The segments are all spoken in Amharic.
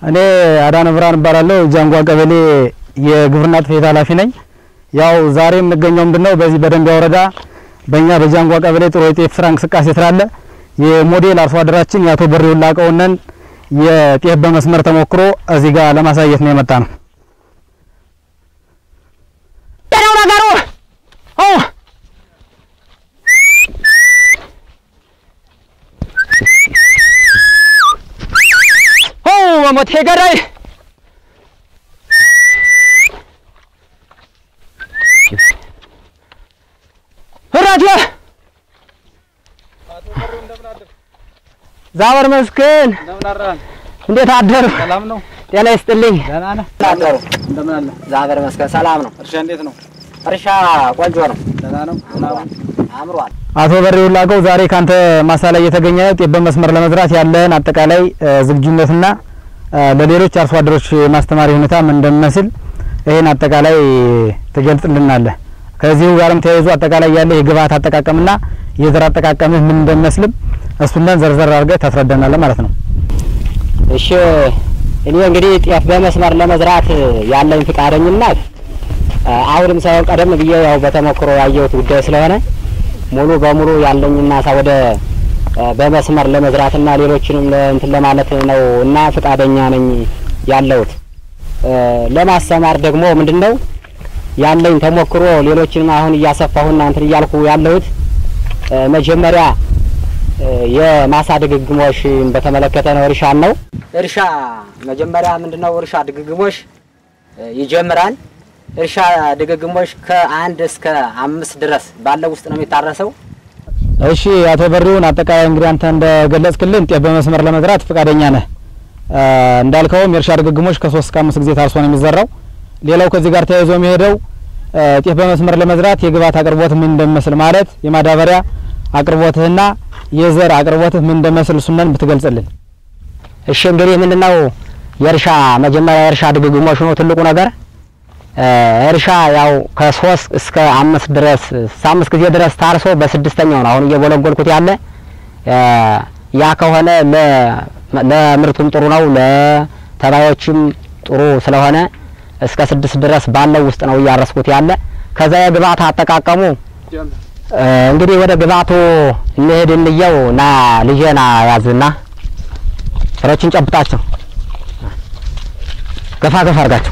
እኔ አዳነ ብርሃን እባላለሁ። ጃንጓ ቀበሌ የግብርና ጽሕፈት ኃላፊ ነኝ። ያው ዛሬ የምንገኘው ምንድነው በዚህ በደንቢያ ወረዳ በእኛ በጃንጓ ቀበሌ ጥሩ የጤፍ ስራ እንቅስቃሴ ስላለ የሞዴል አርሶ አደራችን የአቶ በሬው ላቀውነን የጤፍ በመስመር ተሞክሮ እዚህ ጋር ለማሳየት ነው የመጣ ነው። ነገሩ መሞቴ ገዳይ እራቴ ዛበር መስክን እንዴት አደሩ? ሰላም ነው? ጤና ይስጥልኝ። ደህና ነህ? አደሩ? እንደምን አለ? ዛበር መስክን ሰላም ነው። እርሻ እንዴት ነው? እርሻ ቆንጆ ነው፣ ደህና ነው? አምሯል። አቶ በሬው ላቀው ዛሬ ካንተ ማሳ ላይ የተገኘ ጤፍ በመስመር ለመዝራት ያለህን አጠቃላይ ዝግጁነትና ለሌሎች አርሶ አደሮች የማስተማሪ ሁኔታ ምን እንደሚመስል ይህን አጠቃላይ ትገልጽልናለህ። ከዚሁ ጋርም ተያይዞ አጠቃላይ ያለ የግብአት አጠቃቀምና የዘር አጠቃቀምህ ምን እንደሚመስልም እሱንን ዘርዘር አድርገህ ታስረዳናለህ ማለት ነው። እሺ እኔ እንግዲህ ጤፍ በመስመር ለመዝራት ያለኝ ፍቃደኝነት አሁንም ሳይሆን ቀደም ብዬ ያው በተሞክሮ ያየሁት ጉዳይ ስለሆነ ሙሉ በሙሉ ያለኝ ማሳ ወደ በመስመር ለመዝራትና ሌሎችንም እንትን ለማለት ነው እና ፍቃደኛ ነኝ ያለሁት። ለማስተማር ደግሞ ምንድን ነው ያለኝ ተሞክሮ ሌሎችንም አሁን እያሰፋሁና እንትን እያልኩ ያለሁት መጀመሪያ የማሳ ድግግሞሽ በተመለከተ ነው። እርሻን ነው እርሻ መጀመሪያ ምንድን ነው እርሻ ድግግሞሽ ይጀምራል። እርሻ ድግግሞሽ ከአንድ እስከ አምስት ድረስ ባለው ውስጥ ነው የሚታረሰው። እሺ አቶ በሬውን አጠቃላይ እንግዲህ አንተ እንደገለጽክልን ጤፍ በመስመር ለመዝራት ፈቃደኛ ነህ። እንዳልከውም የእርሻ ድግግሞሽ ከሶስት እስከ አምስት ጊዜ ታርሶ ነው የሚዘራው። ሌላው ከዚህ ጋር ተያይዞ የሚሄደው ጤፍ በመስመር ለመዝራት የግብዓት አቅርቦት ምን እንደሚመስል ማለት የማዳበሪያ አቅርቦትህና የዘር አቅርቦትህ ምን እንደሚመስል እሱነን ብትገልጽልን። እሺ እንግዲህ ምንድነው የእርሻ መጀመሪያ የእርሻ ድግግሞሽ ነው ትልቁ ነገር። እርሻ ያው ከሶስት እስከ አምስት ድረስ አምስት ጊዜ ድረስ ታርሶ በስድስተኛው ነው አሁን እየጎለጎልኩት ያለ። ያ ከሆነ ለምርቱም ጥሩ ነው፣ ለተባዮችም ጥሩ ስለሆነ እስከ ስድስት ድረስ ባለው ውስጥ ነው እያረስኩት ያለ። ከዛ የግብዓት አጠቃቀሙ እንግዲህ ወደ ግብዓቱ እንሄድ እንየው እና ልጄና ያዝና ፍሬዎችን ጨብጣቸው ገፋ ገፋ አድርጋቸው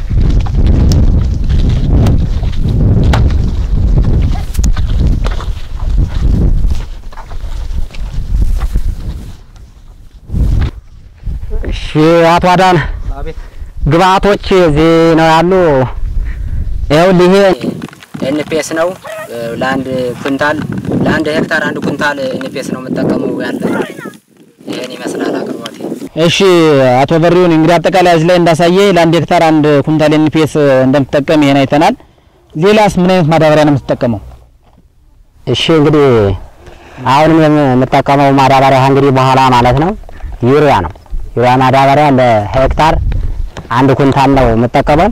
እሺ አቶ አዳነ ግብአቶች እዚህ ነው ያሉ። ይኸውልህ ይሄ ኤንፒኤስ ነው። ለአንድ ኩንታል ለአንድ ሄክታር አንድ ኩንታል ኤንፒኤስ ነው የምጠቀመው ያለ። ይሄን ይመስላል አቅርቦቴ። እሺ አቶ በሬውን እንግዲህ አጠቃላይ እዚህ ላይ እንዳሳየ ለአንድ ሄክታር አንድ ኩንታል ኤንፒኤስ እንደምትጠቀም ይሄን አይተናል። ሌላስ ምን አይነት ማዳበሪያ ነው የምትጠቀመው? እሺ እንግዲህ አሁንም የምጠቀመው ማዳበሪያ እንግዲህ በኋላ ማለት ነው ዩሪያ ነው። ዩሪያ ማዳበሪያ ለሄክታር አንድ ኩንታል ነው የምጠቀመው።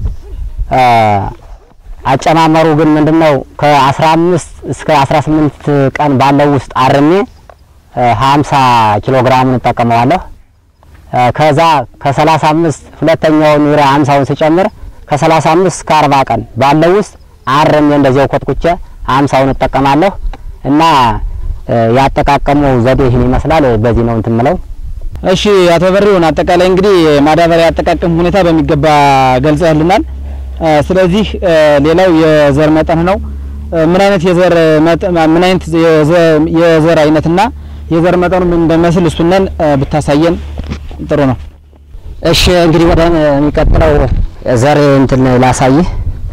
አጨማመሩ ግን ምንድነው ከ15 እስከ 18 ቀን ባለው ውስጥ አርሜ 50 ኪሎ ግራሙን እጠቀመዋለሁ። ከዛ ከ35 ሁለተኛውን ዩሪያ 50ውን ስጨምር ከ35 እስከ 40 ቀን ባለው ውስጥ አርሜ እንደዚያው ኮትኩቼ 50ውን እጠቀማለሁ እና ያጠቃቀሙ ዘዴ ይህን ይመስላል። በዚህ ነው እንትን የምለው። እሺ አቶ በሬውን አጠቃላይ እንግዲህ ማዳበሪያ አጠቃቀም ሁኔታ በሚገባ ገልጸህልናል። ስለዚህ ሌላው የዘር መጠን ነው። ምን አይነት የዘር ምን አይነት የዘር አይነትና የዘር መጠኑ ምን እንደሚመስል እሱነን ብታሳየን ጥሩ ነው። እሺ እንግዲህ ወደ የሚቀጥለው ዘር እንትን ላሳይህ።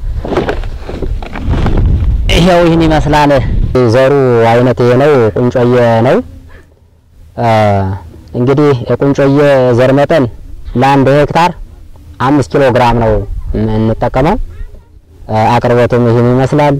ይሄው ይህን ይመስላል። ዘሩ አይነት ይሄ ነው፣ ቁንጮዬ ነው። እንግዲህ የቁንጮዬ ዘር መጠን ለአንድ ሄክታር አምስት ኪሎ ግራም ነው የምንጠቀመው። አቅርቦቱም ይህን ይመስላል።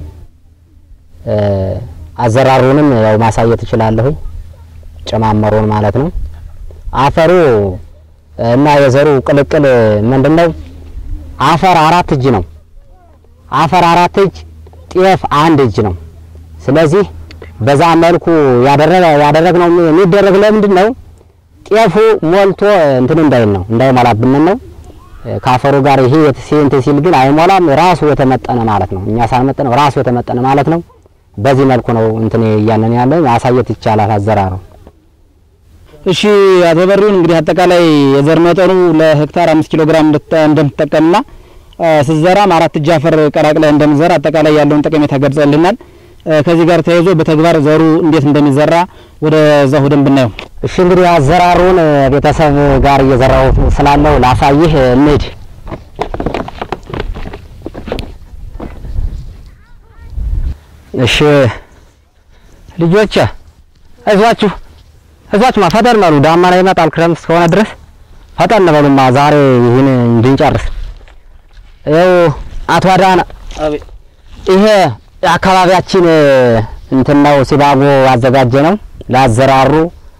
አዘራሩንም ያው ማሳየት እችላለሁ፣ ጨማመሩን ማለት ነው። አፈሩ እና የዘሩ ቅልቅል ምንድነው? አፈር አራት እጅ ነው። አፈር አራት እጅ፣ ጤፍ አንድ እጅ ነው። ስለዚህ በዛ መልኩ ያደረገ ያደረግነው የሚደረግ ለምንድን ነው? ጤፉ ሞልቶ እንትን እንዳይል ነው እንዳይሞላብን ነው። ካፈሩ ጋር ይሄ እንትን ሲል ግን አይሞላም። ራሱ የተመጠነ ማለት ነው። እኛ ሳንመጠነው ራሱ የተመጠነ ማለት ነው። በዚህ መልኩ ነው እንትን እያለን ያለ ማሳየት ይቻላል አዘራሩ። እሺ አቶ በሪውን እንግዲህ አጠቃላይ የዘር መጠኑ ለሄክታር አምስት ኪሎ ግራም እንደምትጠቀምና ስትዘራም አራት እጅ አፈር ቀላቅለህ እንደምትዘራ አጠቃላይ ያለውን ጠቀሜታ ገልጸልናል። ከዚህ ጋር ተያይዞ በተግባር ዘሩ እንዴት እንደሚዘራ ወደ እዛ ሁደን ብናየው። እሺ እንግዲህ አዘራሩን ቤተሰብ ጋር እየዘራው ስላለው ላሳይህ እንሂድ። እሺ ልጆች አይዟችሁ አይዟችሁማ ፈጠን በሉ። ዳመና ይመጣል ክረምት እስከሆነ ድረስ ፈጠን በሉማ ዛሬ ይህን እንድንጨርስ። ይኸው አቶ አዳነ ይሄ የአካባቢያችን እንትን ነው ሲባጎ አዘጋጀ ነው ለአዘራሩ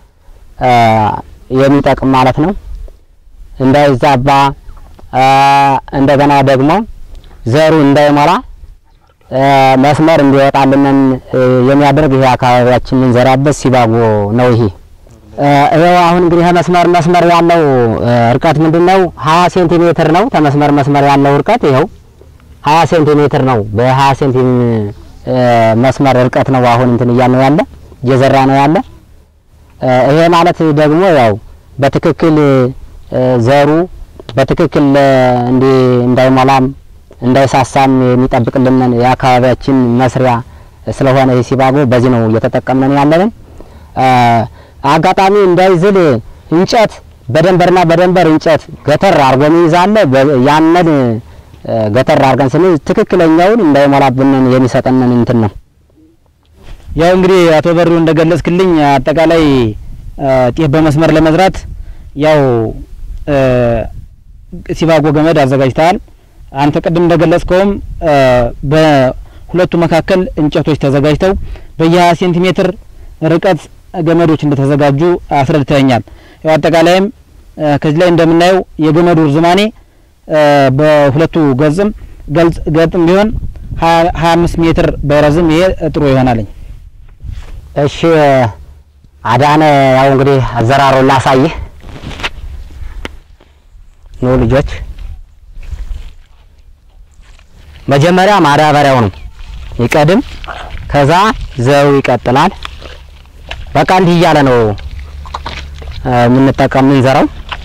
የሚጠቅም ማለት ነው። እንዳይዛባ እንደገና ደግሞ ዘሩ እንዳይሞላ መስመር እንዲወጣልንን የሚያደርግ ይሄ አካባቢያችን የምንዘራበት ሲባጎ ነው። ይሄ ይኸው አሁን እንግዲህ መስመር መስመር ያለው እርቀት ምንድን ነው? ሀያ ሴንቲሜትር ነው። ተመስመር መስመር ያለው እርቀት ይኸው ሀያ ሴንቲሜትር ነው። በሀያ ሴንቲ መስመር እርቀት ነው አሁን እንትን እያልነው ያለ እየዘራ ነው ያለ። ይሄ ማለት ደግሞ ያው በትክክል ዘሩ በትክክል እንዲ እንዳይሞላም እንዳይሳሳም የሚጠብቅልን የአካባቢያችን መስሪያ ስለሆነ ይህ ሲባጎ በዚህ ነው እየተጠቀምነን ያለንን። አጋጣሚ እንዳይዝል እንጨት በደንበርና በደንበር እንጨት ገተር አርጎ ይዛለ ያንን ገተር አርገን ስንል ትክክለኛውን እንዳይሞላብንን የሚሰጠንን እንትን ነው። ያው እንግዲህ አቶ በሪው እንደገለጽክልኝ አጠቃላይ ጤፍ በመስመር ለመዝራት ያው ሲባጎ ገመድ አዘጋጅተሃል። አንተ ቅድም እንደገለጽከውም በሁለቱ መካከል እንጨቶች ተዘጋጅተው በየ20 ሴንቲሜትር ርቀት ገመዶች እንደተዘጋጁ አስረድተኛል። ያው አጠቃላይም ከዚህ ላይ እንደምናየው የገመዱ ርዝማኔ በሁለቱ ገጽም ገልጽ ገጥም ቢሆን 25 ሜትር በረዝም ይሄ ጥሩ ይሆናልኝ። እሺ አዳነ ያው እንግዲህ አዘራሩን ላሳይህ ነው ልጆች። መጀመሪያ ማዳበሪያው ነው ይቀድም፣ ከዛ ዘሩ ይቀጥላል። በቃ እንዲህ እያለ ነው የምንጠቀም የምንዘራው።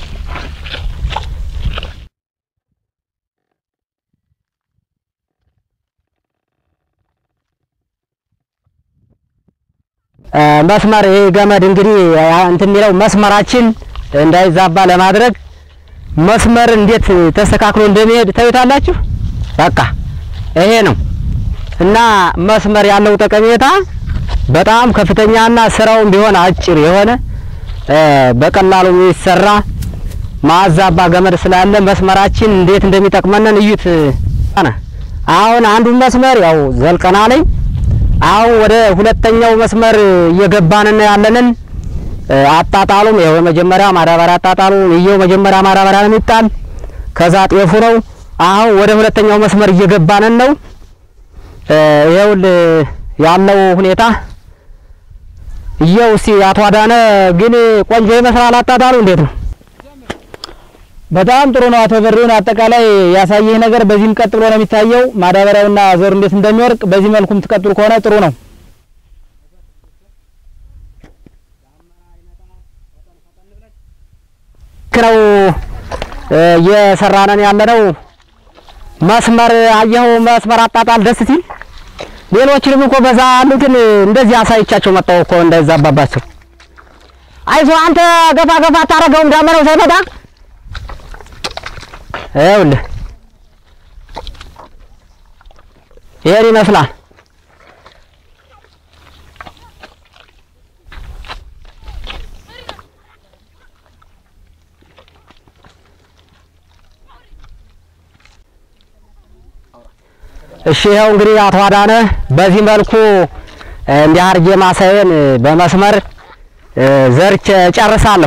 መስመር ይሄ ገመድ እንግዲህ እንትን የሚለው መስመራችን እንዳይዛባ ለማድረግ መስመር እንዴት ተስተካክሎ እንደሚሄድ ታዩታላችሁ። በቃ ይሄ ነው እና መስመር ያለው ጠቀሜታ በጣም ከፍተኛና ስራውን ቢሆን አጭር የሆነ በቀላሉ የሚሰራ ማዛባ ገመድ ስላለ መስመራችን እንዴት እንደሚጠቅመንን እዩት። አሁን አንዱን መስመር ያው ዘልቀና ላይ አሁን ወደ ሁለተኛው መስመር እየገባን ያለንን አጣጣሉም ይኸው የመጀመሪያ ማዳበሪያ አጣጣሉ ይኸው መጀመሪያ ማዳበሪያ ነው የሚጣል፣ ከዛ ጤፉ ነው። አሁን ወደ ሁለተኛው መስመር እየገባን ነው። ይኸው ያለው ሁኔታ ይኸው እስቲ አቶ አዳነ ግን ቆንጆ ይመስላል አጣጣሉ እንዴት ነው? በጣም ጥሩ ነው። አቶ በሪውን አጠቃላይ ያሳየህ ነገር በዚህም ቀጥሎ ነው የሚታየው። ማዳበሪያውና ዘሩ እንዴት እንደሚወርቅ በዚህ መልኩም ትቀጥሉ ከሆነ ጥሩ ነው። ነው እየሰራነን ያለነው መስመር አየኸው፣ መስመር አጣጣል ደስ ሲል ሌሎችንም እኮ በዛ ያሉትን እንደዚህ አሳይቻቸው መጣሁ እኮ እንዳይዛባባቸው። አይዞህ አንተ ገፋ ገፋ አታረገውም ዳመናው ሳይመጣ ይኸውልህ ይሄን ይመስላል። እሺ ይኸው እንግዲህ አቶ አዳነ በዚህ መልኩ እንዲህ አድርጌ ማሳየን በመስመር ዘርቼ ጨርሳለሁ።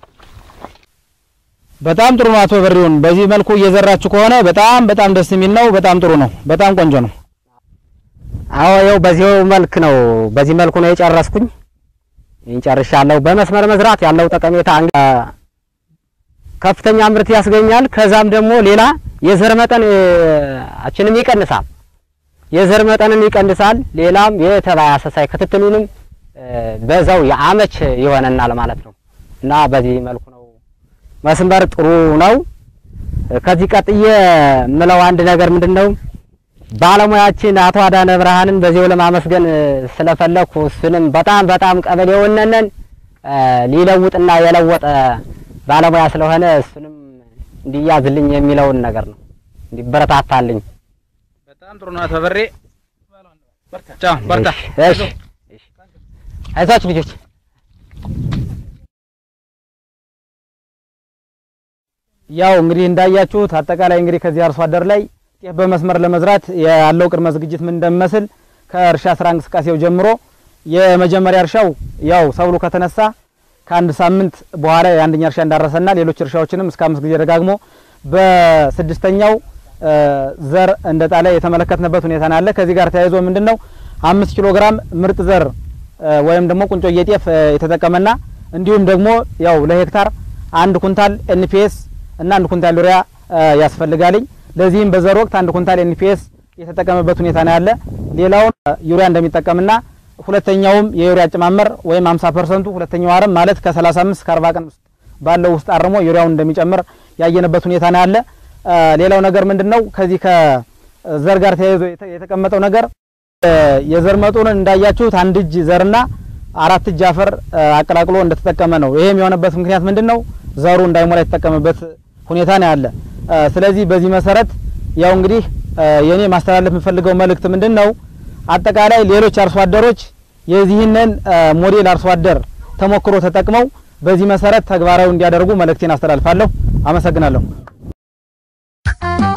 በጣም ጥሩ ነው። አቶ በሪውን በዚህ መልኩ እየዘራችሁ ከሆነ በጣም በጣም ደስ የሚል ነው። በጣም ጥሩ ነው። በጣም ቆንጆ ነው። አዎ ይኸው በዚህ መልክ ነው በዚህ መልኩ ነው የጨረስኩኝ። እንጨርሻለሁ። በመስመር መዝራት ያለው ጠቀሜታ እ፣ ከፍተኛ ምርት ያስገኛል። ከዛም ደግሞ ሌላ የዘር መጠን እ፣ አችንም ይቀንሳል። የዘር መጠንን ይቀንሳል። ሌላም የተባይ አሰሳይ ክትትሉንም እ፣ በዛው የአመች ይሆነናል ማለት ነው እና በዚህ መልኩ ነው መስመር ጥሩ ነው። ከዚህ ቀጥዬ ምለው አንድ ነገር ምንድን ነው ባለሙያችን አቶ አዳነ ብርሃንን በዚሁ ለማመስገን እ፣ ስለፈለኩ እሱንም በጣም በጣም ቀበሌውነንን እ፣ ሊለውጥና የለወጠ ባለሙያ ስለሆነ እሱንም እንዲያዝልኝ የሚለውን ነገር ነው እንዲበረታታልኝ። በጣም ጥሩ ነው። አቶ በሬ ቻው፣ በርታ። እሺ፣ እሺ። አይዟችሁ ልጆች። ያው እንግዲህ እንዳያችሁት አጠቃላይ እንግዲህ ከዚህ አርሶ አደር ላይ ጤፍ በመስመር ለመዝራት ያለው ቅድመ ዝግጅት ምን እንደሚመስል ከእርሻ ስራ እንቅስቃሴው ጀምሮ የመጀመሪያ እርሻው ያው ሰብሉ ከተነሳ ከአንድ ሳምንት በኋላ የአንደኛ እርሻ እንዳረሰና ሌሎች እርሻዎችንም እስከ አምስት ጊዜ ደጋግሞ በስድስተኛው እ፣ ዘር እንደጣለ የተመለከትንበት ሁኔታ ነው ያለ። ከዚህ ጋር ተያይዞ ምንድነው አምስት ኪሎ ግራም ምርጥ ዘር እ፣ ወይም ደግሞ ቁንጮ ጤፍ እ፣ የተጠቀመና እንዲሁም ደግሞ ያው ለሄክታር አንድ ኩንታል ኤንፒኤስ እና አንድ ኩንታል ዩሪያ እ፣ ያስፈልጋልኝ። ለዚህም በዘር ወቅት አንድ ኩንታል ኤንፒኤስ የተጠቀመበት ሁኔታ ነው ያለ። ሌላውን እ፣ ዩሪያ እንደሚጠቀምና ሁለተኛውም የዩሪያ አጨማመር ወይም 50 ፐርሰንቱ ሁለተኛው አረም ማለት ከ35 እስከ 40 ቀን ውስጥ ባለው ውስጥ አርሞ ዩሪያውን እንደሚጨምር ያየንበት ሁኔታ ነው ያለ። እ፣ ሌላው ነገር ምንድነው ከዚህ ከዘር ጋር ተያይዞ የተ- የተቀመጠው ነገር እ፣ የዘር መጠኑን እንዳያችሁት አንድ እጅ ዘርና አራት እጅ አፈር እ፣ አቀላቅሎ እንደተጠቀመ ነው። ይሄም የሆነበት ምክንያት ምንድነው ዘሩ እንዳይሞላ የተጠቀመበት ሁኔታ ነው ያለ። እ፣ ስለዚህ በዚህ መሰረት ያው እንግዲህ እ፣ የኔ ማስተላለፍ የምፈልገው መልእክት ምንድነው አጠቃላይ ሌሎች አርሶ አደሮች የዚህንን እ፣ ሞዴል አርሶ አደር ተሞክሮ ተጠቅመው በዚህ መሰረት ተግባራዊ እንዲያደርጉ መልእክቴን አስተላልፋለሁ። አመሰግናለሁ።